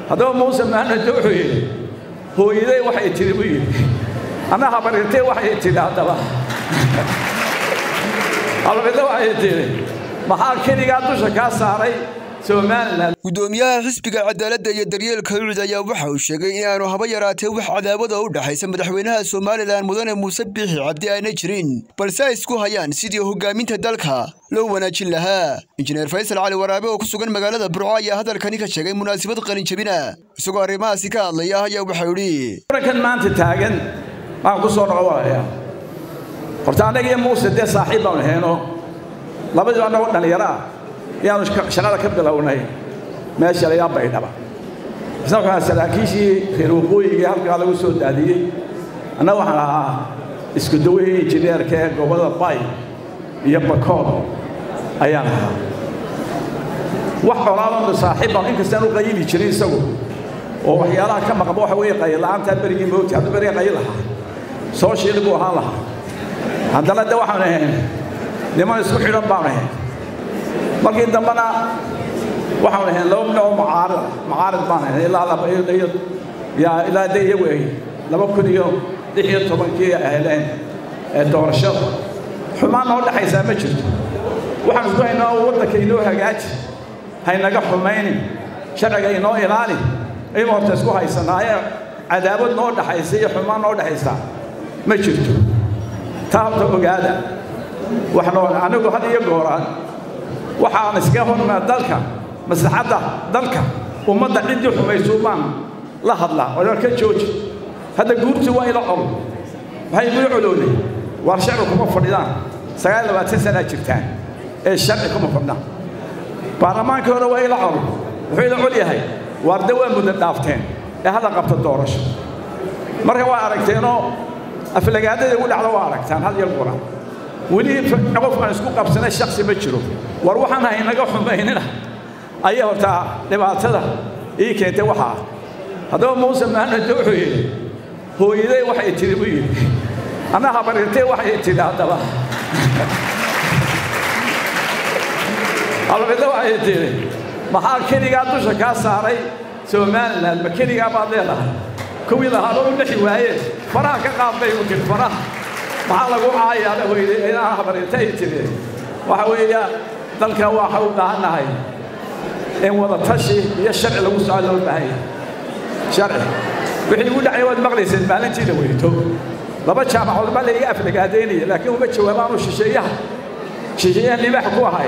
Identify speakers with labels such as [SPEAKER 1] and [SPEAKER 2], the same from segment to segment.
[SPEAKER 1] haddaba muuse maanade wuxuu yidhi hooyaday waxay tidhi buu yidhi anna habarirtay waxay tidhi haddaba habarirtay waxay tidhi maxaa keligaa dusha kaa saaray somalilan
[SPEAKER 2] gudoomiyaha xisbiga cadaaladda iyo daryeelka ucid ayaa waxa uu sheegay inaanu haba yaraatee wax cadaawada u dhexaysa madaxweynaha somalilan mudane muuse biixi cabdi aanay jirin balse ay isku hayaan sidii hogaaminta dalka loo wanaajin lahaa injineer faysal cali waraabe oo ku sugan magaalada burco ayaa hadalkani ka sheegay munaasabad qalinjabina isagoo arrimahaasi ka hadlaya ayaa waxau idhi
[SPEAKER 1] murankan maanta taagan waan ku soo noqonaya horta annaga iyo muuse dee saaxiib baanu hayno labadii annagoo dhallinyaro ah ayaanu shaqada ka bilownay meesha layaa baydhaba isna waxaa saraakiishii reer waqooyiga halkaa lagu soo daadiyey annaga waxaan ahaa isku dawihii injineerka ee gobollada bay iyo bakood ayaan ahaa wax colaadanu saaxiib baanu inkastaan u qayili jirin isagu oo waxyaalaha ka maqba waxa weeye qayilla'aantaa berigii moogti hadduu beriga qayil lahaa soo shiili buu ahaan lahaa haddana de waxaanu ahayn niman isku xidhan baanu ahayn markii dambena waxaanu ahayn laba minoo mucaarid mucaarid baan ahayn ilaa laba iyo yaa ilaa de iyagu ay laba kun iyo lix iyo tobankii ay heleen ee doorashada xumaan noo dhexaysaa ma jirto waxaan isku haynaa waddanka inoo hagaaji haynaga xumaynin sharciga inoo ilaali aynu horta isku haysanaaye cadaabad noo dhexaysa iyo xumaan noo dhexaysa ma jirto taa horta ogaada waxnoo anigu had iyo gooraan waxaan iskaga hormaa dalka maslaxadda dalka ummadda ciddii xumayso baan la hadlaa oo ka jooji hadda guurtii waa ila col maxay igula colowday waar sharci kuma fadhidaan sagaal labaatan sanaa jirtaan ee sharci kuma fadhnaan baarlamaankii hore waa ila col wuxuu ila col yahay waarde waa muddo dhaafteen ee hadda qabta doorasho marka waa aragteenoo aflagaadada ugu dhacda waa aragtaan had iyo gooraan weli qof aan isku qabsanay shaksi ma jiro war waxaan haynaga xumaynina ayay hortaa dhibaatada ii keentay waxaa haddaba muuse maanade wuxuu yidhi hooyaday waxay tidhi buu yidhi anna habarirtay waxay tidhi haddaba habarirtay waxay tidhi maxaa keligaa dusha kaa saaray somalilan ma keligaa baad leedahay kuwii lahaaba u dhexi waayeen faraha ka qaad bay u tidhi faraha maxaa lagu caayaana weyde inaa habarirtay tidhi waxa weeya dalka waxa u baahannahay in wada tashi iyo sharci lagu soco loo baahan yahay sharci wixii ugu dhacay waad maqlayseen maalintiina weyto laba jaamacood baa layga aflagaadaynaya laakiin uma jawaabaanu shisheeyaha shisheeyaha libaax ku ahay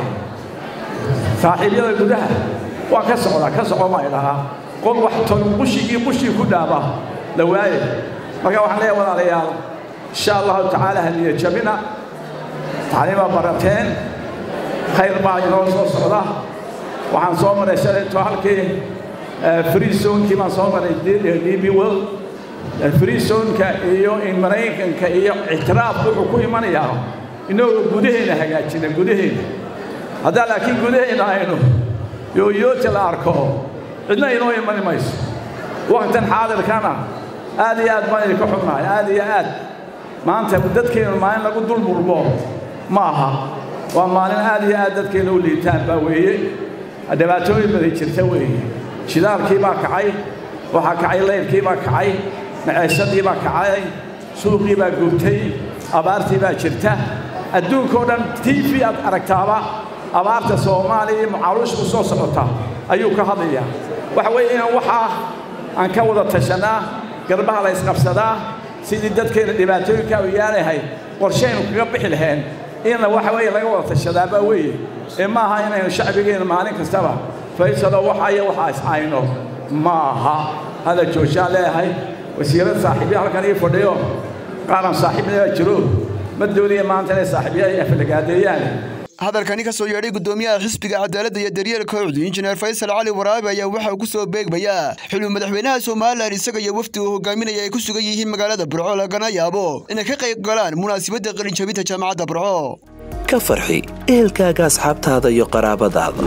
[SPEAKER 1] saaxiibyada gudaha waa ka socdaa ka soco ma idhahaa qol wax ton qushigii qushii ku dhaaba la waaye marka waxaan leeyahay walaalayaal insha allahu tacaala haniya jabina tacliimaa barateen khayr baa inoo soo socda waxaan soo maray shalayto halkii free zonekii baan soo maray db world free zoneka iyo maraykanka iyo ictiraafku wuxuu ku imanayaa inagoo gudaheena hagaajina gudaheena haddaa laakiin gudaheena aynu yooyoota la arko cidna inoo imani mayso waqtan xaadirkana aad iyo aad baan idinka xubnahay aad iyo aad maanta dadkeennu maalin lagu dul murmo ma aha waa maalin aad iyo aad dadkeena u liitaan baa weeye dhibaatooyin baday jirta weeye shidaalkii baa kacay waxaa kacay layrkii baa kacay maceeshadii baa kacay suuqii baa gubtay abaartii baa jirta adduunkao dhan t v aad aragtaaba abaarta soomaaliya iyo mucaalushku soo socota ayuu ka hadlayaa waxa weeye inaan waxaa aan ka wada tashanaa garbaha la ysqabsadaa sidii dadkeena dhibaatooyinkaa u yaalahay qorshaynu kaga bixi lahayn inna waxa weeye laga wada tashadaa baa weeye ee ma aha inaynu shacbigeenna maalin kastaba faysalo waxa iyo waxa iscayno ma aha hada joojaan leeyahay wasiirad saaxiibya halkan ii fadhiyo qaaran saaxiibnaa jiro ma doonaya maanta inay saaxiibyada ay aflagaadeeyaan
[SPEAKER 2] hadalkani ka soo yeedhay gudoomiyaha xisbiga cadaaladda iyo daryeelka ucdi injineer faysal cali waraabe ayaa waxa uu ku soo beegmayaa xiluu madaxweynaha somalilan isaga iyo wafdi uu hogaaminaya ay ku sugan yihiin magaalada burco lagana yaabo inay ka qayb galaan munaasabadda qalinjabinta jaamacadda burco
[SPEAKER 3] ka farxi ehelkaaga asxaabtaada iyo qaraabadaada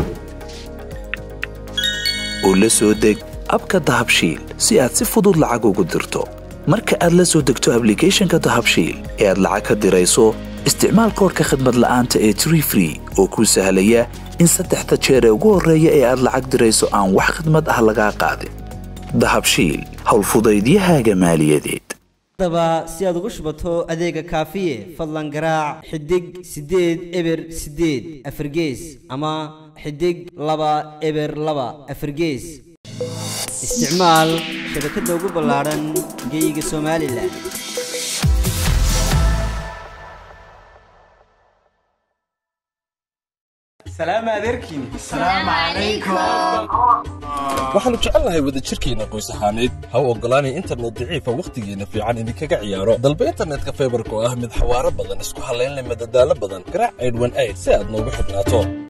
[SPEAKER 3] oo la soo deg abka dahabshiil si aad si fudud lacag ugu dirto marka aad la soo degto ablicathonka dahabshiil ee aad lacag ka dirayso isticmaal koorka khadmad la'aanta ee tree free oo kuu sahlaya in saddexda jeer ee ugu horreeya ee aad lacag dirayso aan wax khidmad ah lagaa qaadin dahabshiil howlfudaydiyahaaga maaliyadeed
[SPEAKER 4] haddaba si aad ugu shubato adeega kaafiye fadlan garaac xidig siddeed eber siddeed afargees ama xidig laba eber laba afargees isticmaal shabakadda ugu ballaadhan geyga somalilan
[SPEAKER 5] waxaannu jecelnahay wadajirkeenna qoys ahaaneed ha u oggolaanay internet daciifa wakhtigeenna fiican idinkaga ciyaaro dalba internetka faybarka oo ah mid xawaaro badan isku hallayn leh madadaalo badan garaac aydhwan ayd si aad noogu xidhnaato